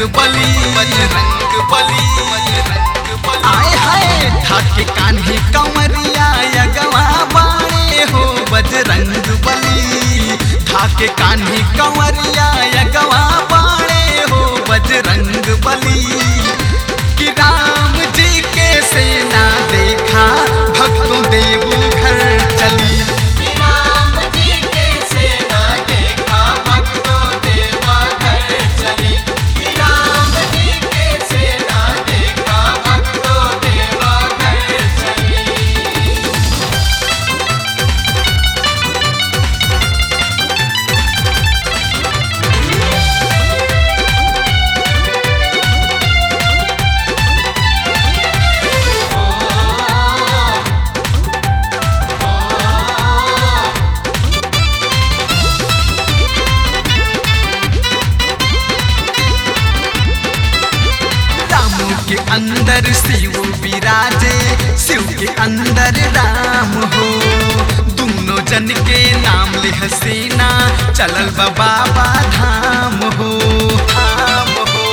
बली बजरंग बली बजरंग बली आए हाय ठाके कान्हे कंवरिया यगवा बाणे हो बजरंग बली ठाके कान्हे कंवरिया यगवा बाणे हो बजरंग बली कि राम जी के सेना देखा भक्तों देव घर चली राम जी के सेना देखा भक्तों देवा घर चली राम जी के सेना देखा भक्तों देवा घर चली राम के अंदर शिव विराजे शिव के अंदर राम हो दोनों जन के नाम ले हसीना चलल बा बाबा धाम हो धाम हो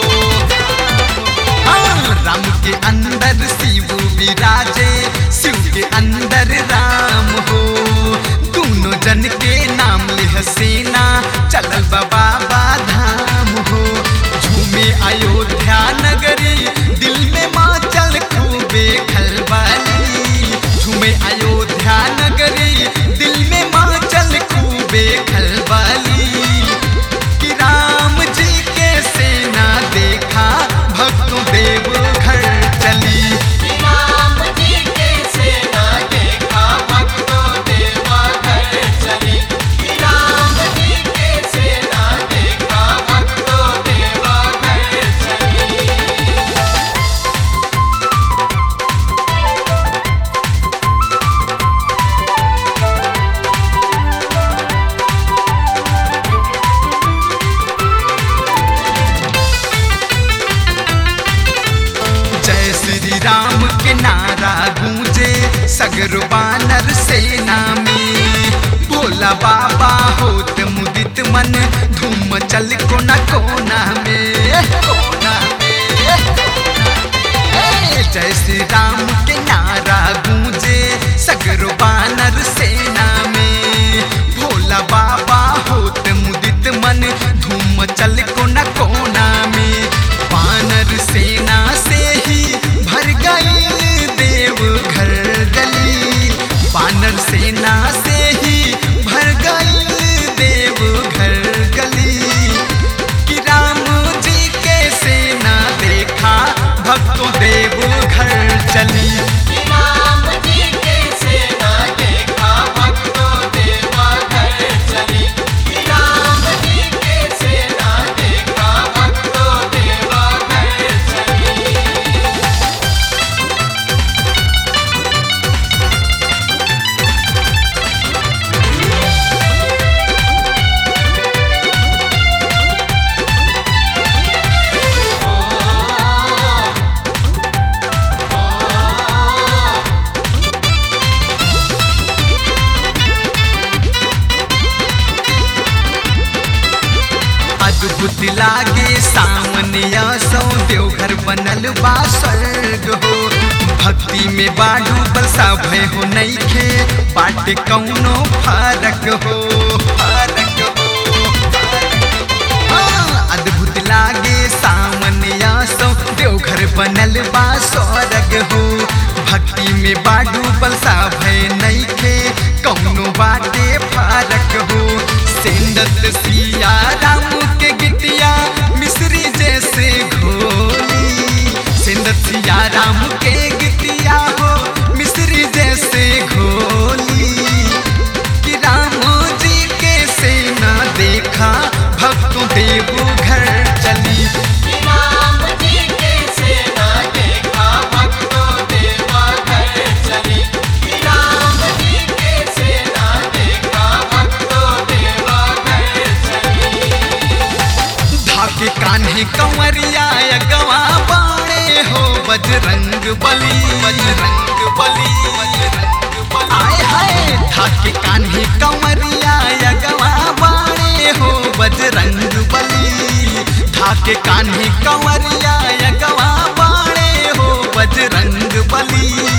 हाँ, राम के अंदर शिव विराजे शिव के अंदर राम हो दोनों जन के नाम ले हसीना चलल बा बाबा धाम हो झूमे अयोध्या नगरी दिल में माँ चल खूबे खलबली झूमे अयोध्या नगरी दिल में माँ चल खूबे खलबली कि राम जी के सेना देखा भक्तों देव घर चली राम जी के सेना देखा भक्तों देवा घर चली राम जी के सेना देखा भक्तों देवा घर चली जय श्री राम के नारा गूंजे सगर बानर सेना में भोला बाबा होत मुदित मन धूम चल कोना कोना में कोना में ए, जय श्री राम के नारा गूंजे सगर बानर सेना में भोला बाबा होत मुदित मन धूम चल कोना कोना में बानर सेना से ही भर गई देव घर गली बानर सेना से ही भर गई देव घर गली कि राम जी के सेना देखा भक्तों देव घर चली राम जी के सेना देखा भक्तों देवा घर चली राम जी के सेना देखा भक्तों देवा घर चली अद्भुत लागे सामने सौ देवघर बनल बा स्वर्ग हो भक्ति में बाडू बरसा भय हो नईखे बाटे कौनो फरक हो फरक हो हाँ, अद्भुत लागे सामने सौ देवघर बनल बा स्वर्ग हो भक्ति में बाडू बलसा भय नईखे कौनो बाटे फरक हो सेंदत सिया राम के गिटिया मिश्री जैसे घोली सेंदत सिया राम के गिटिया हो मिश्री जैसे घोली कि राम जी के सेना देखा भक्तों देव घर चली राम जी के सेना देखा भक्तों देवा घर चली राम जी के सेना देखा भक्तों देवा घर चली के कान्हे कंवरिया यगवा बाणे हो बजरंग बली